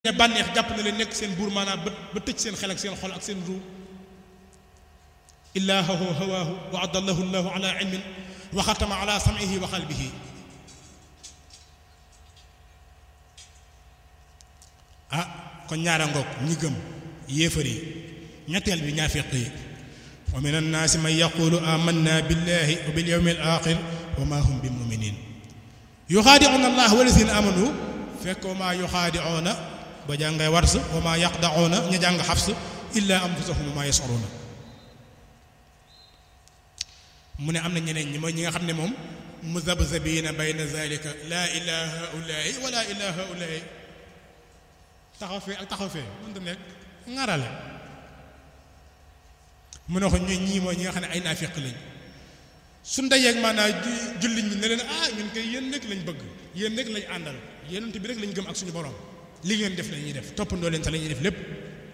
ne bànneex jàpp na leen nekk seen buur maanaam ba ba tëj seen xel ak seen xol ak seen ruu ilaahahu hawaahu wa adallahu llahu ala ilmin wa xatama ala samihi wa qalbihi ah kon ñaara ngoog ñi gëm yéefar yi ñetteel bi ñaafiq yi wa min annaasi man yaqulu amanna billahi wa bil yawmi al axir wa ma hum bi muminin yuxaadicuuna allah walazina amanu fekk wa maa yuxaadicuuna ba jàngay wars wa maa yaqdacuuna ña jàng xafs illa anfusahum wa maa yascuruuna mu ne am na ñeneen ñi mooy ñi nga xam ne moom muzabzabiina bayna zalika laa ilaa haulaai wala ilaa haulaai taxaw fee ak taxaw fee mënta nekk ŋarale mu ne ko ñu ñii mooy ñi nga xam ne ay naafiq lañ su ndajeeg maanaam jullit ñi ne leen ah ñun koy yéen rek lañ bëgg yéen rek lañ àndal yéenante bi rek lañ gëm ak suñu borom li ngeen def la ñuy def toppandoo leen sa la ñuy def lépp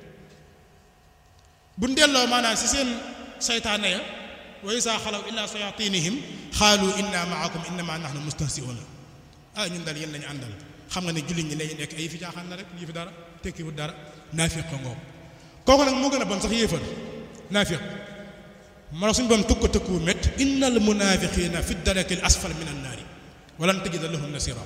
bu delloo maanaam si seen saytaane ya wa isaa xalaw illaa sayatinihim xaalu inna maakum innama nahnu mustahsiuna ah ñun daal yéen lañu àndal xam nga ne jullit ñi lañu nekk ay fi jaaxaan na rek yi fi dara tekkiwut dara naafiq ko ngoom kooku nag moo gën a bon sax yéefar naafiq moo suñu boom tukk tëkkuwu mét innal munafiqina fi daraki al asfal min an naari walan tajida lahum nasira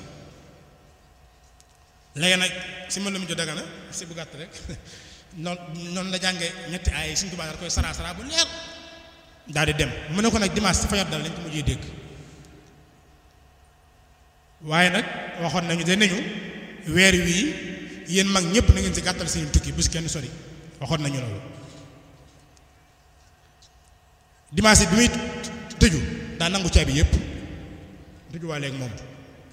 léegi nag si ma la mu jo dagana si bu gàtt rek noonu noonu la jànge ñetti ay suñu tubaab koy sara sara bu leer daal di dem mu ne ko nag dimanche si fajar dal lañ ko mujjee dégg waaye nag waxoon nañu de nañu weer wii yéen mag ñëpp na ngeen si gàttal seen tukki bu si kenn sori waxoon nañu loolu dimanche bi muy tëju daa nangu caabi yëpp tëju waa léegi moom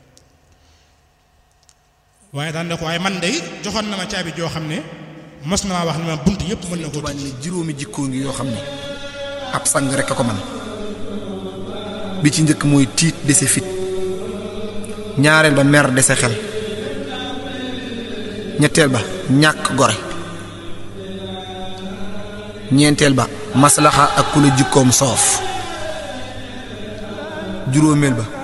waaye daan ne ko waaye man de joxoon na ma caabi joo xam ne mos na maa wax ne ma bunt yëpp mën na ko Tuubaa ne juróomi jikkoo ngi yoo xam ne ab sang rek a ko man bi ci njëkk mooy tiit dese fit ñaareel ba mer dese xel ñetteel ba ñàkk gore ñeenteel ba maslaxa ak ku la jikkoom soof juróomeel ba